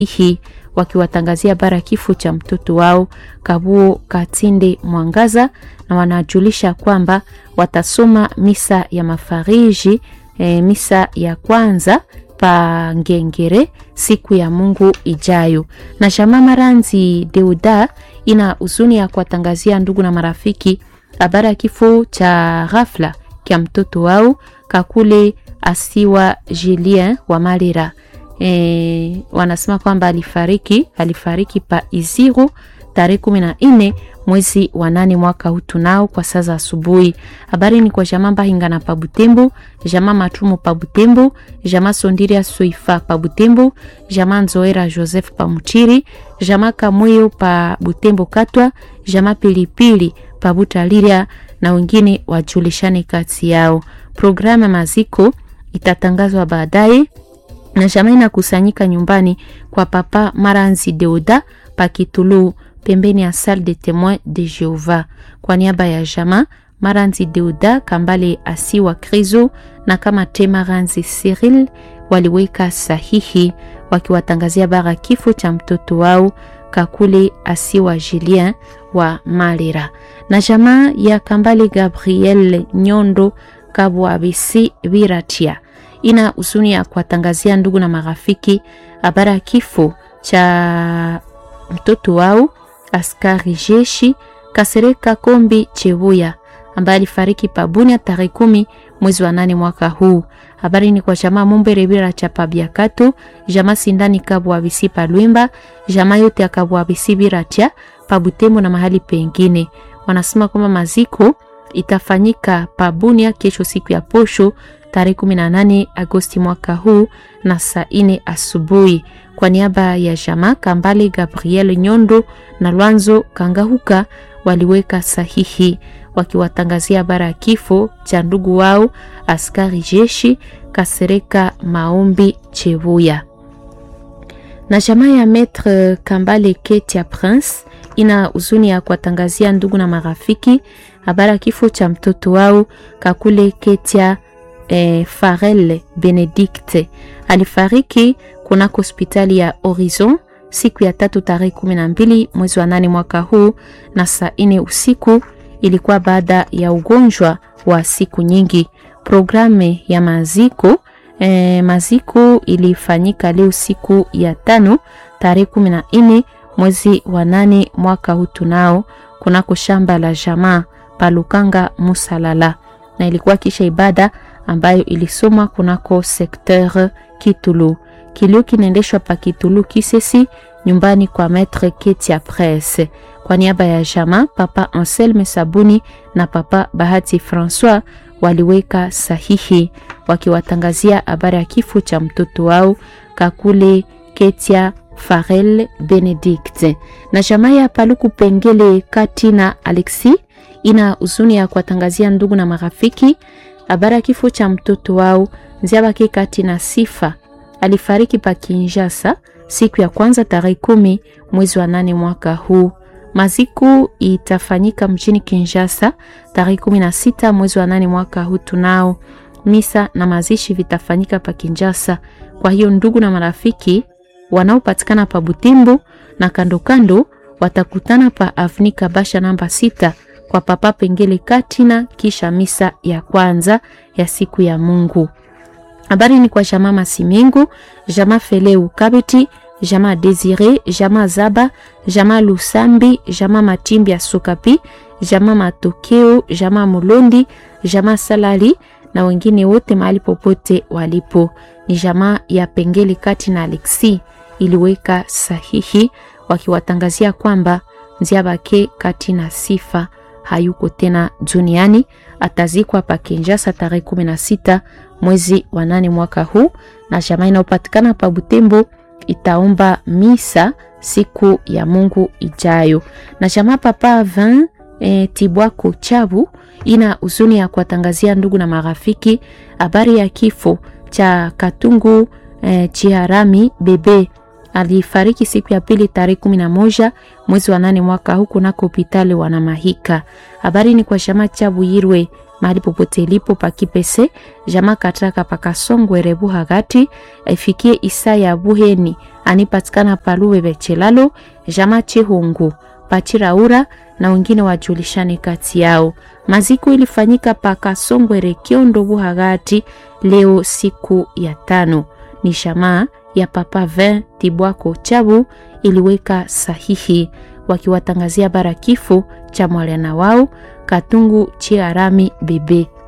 hii wakiwatangazia bara kifo cha mtoto wao Kabuo Katinde Mwangaza, na wanajulisha kwamba watasoma misa ya mafariji e, misa ya kwanza pa Ngengere siku ya Mungu ijayo. Na Shama Maranzi Deuda ina huzuni ya kuwatangazia ndugu na marafiki habari ya kifo cha ghafla kya mtoto wao Kakule Asiwa Julien wa Malira. E, wanasema kwamba alifariki alifariki pa Iziru tarehe kumi na nne mwezi wa nane mwaka huu tunao kwa saa za asubuhi. Habari ni kwa jamaa Mbahinga na Pabutembo, jamaa Matumo Pabutembo, jamaa Sondiria Soifa Pabutembo, jamaa Nzoera Joseph Pamuchiri, jamaa Kamweyo pa Butembo Katwa, jamaa Pilipili Pabutaliria na wengine wajulishane kati yao. Programu ya maziko itatangazwa baadaye na jamaa inakusanyika nyumbani kwa Papa Maranzi Deoda Pakitulu pembeni ya Salle de Temoin de Jehova. Kwa niaba ya jamaa Maranzi Deoda Kambale Asiwa Krizo na kama te Maranzi Cyril waliweka sahihi wakiwatangazia bara kifo cha mtoto wao Kakule Asiwa Julien wa Malira. Na jamaa ya Kambale Gabriel Nyondo Kabwabisi Biratia ina huzuni ya kuwatangazia ndugu na marafiki habari ya kifo cha mtoto wao askari jeshi Kasereka Kombi Chebuya ambaye alifariki Pabunia tarehe kumi mwezi wa nane mwaka huu. Habari ni kwa jamaa Mumbere Bira cha Pabiakato, jamaa Sindani Kabwa Bisi Palwimba, jamaa yote ya Kabwa Bisi Bira cha Pabutembo na mahali pengine. Wanasema kwamba maziko itafanyika Pabunia kesho siku ya posho tarehe 18 Agosti mwaka huu na saa ine asubuhi. Kwa niaba ya jamaa Kambale Gabriel Nyondo na Lwanzo Kangahuka waliweka sahihi wakiwatangazia habari ya kifo cha ndugu wao askari jeshi Kasereka Maombi Chevuya. Na jamaa ya Maître Kambale Ketia Prince ina huzuni ya kuwatangazia ndugu na marafiki habari ya kifo cha mtoto wao Kakule Ketia eh, Farel Benedicte alifariki kunako hospitali ya Horizon siku ya tatu tarehe kumi na mbili mwezi wa nane mwaka huu na saa ine usiku. Ilikuwa baada ya ugonjwa wa siku nyingi. Programu ya maziko eh, maziko ilifanyika leo siku ya tano tarehe kumi na nne mwezi wa nane mwaka huu tunao kunako shamba la jamaa Palukanga Musalala, na ilikuwa kisha ibada ambayo ilisomwa kunako sekteur Kitulu. Kilio kinaendeshwa pa Kitulu Kisesi, nyumbani kwa Maître Ketia Presse. Kwa niaba ya jama, Papa Anselme Sabuni na Papa Bahati Francois waliweka sahihi wakiwatangazia habari ya kifo cha mtoto wao Kakule Ketia Farel Benedict. Na jamaa ya Paluku Pengele Kati na Alexi ina huzuni ya kuwatangazia ndugu na marafiki habari ya kifo cha mtoto wao Nziabake Kati na Sifa alifariki pa Kinshasa siku ya kwanza tarehe kumi mwezi wa nane mwaka huu. Maziko itafanyika mjini Kinshasa tarehe kumi na sita mwezi wa nane mwaka huu. Tunao misa na mazishi vitafanyika pa Kinshasa. Kwa hiyo ndugu na marafiki wanaopatikana pa Butembo na kando kando watakutana pa Avni Kabasha namba sita kwa Papa Pengele Katina, kisha misa ya kwanza ya siku ya Mungu. Habari ni kwa jamaa Masimengo, jamaa Feleu Kabeti, jamaa Desire, jamaa Zaba, jamaa Lusambi, jamaa Matimbi ya Sokapi, jamaa Matokeo, jamaa Mulondi, jamaa Salali na wengine wote mahali popote walipo. Ni jamaa ya Pengele Kati na Alexi iliweka sahihi wakiwatangazia kwamba Nziabake Kati na Sifa hayuko tena duniani, atazikwa pa Kinshasa tarehe 16 mwezi wa nane mwaka huu, na jamaa inayopatikana pa Butembo itaomba misa siku ya Mungu ijayo. Na jamaa Papa Vin e, Tibwako Chabu ina huzuni ya kuwatangazia ndugu na marafiki habari ya kifo cha Katungu e, Chiharami bebe alifariki siku ya pili tarehe kumi na moja mwezi wa nane mwaka huu kunako hospitali Wanamahika. Habari ni kwa shama Chabu Yirwe mahali popote ilipo pakipese jama katraka pakasongwere buhagati ifikie Isaya Buheni anipatikana paluwe bechelalo jama Chihungu Pachiraura na wengine wajulishane kati yao. Maziko ilifanyika pakasongwere Kiondo Buhagati leo siku ya tano. Ni jamaa ya Papa 20 Tibwako Chabu iliweka sahihi wakiwatangazia bara kifo cha mwana wao Katungu Chiarami Bebe.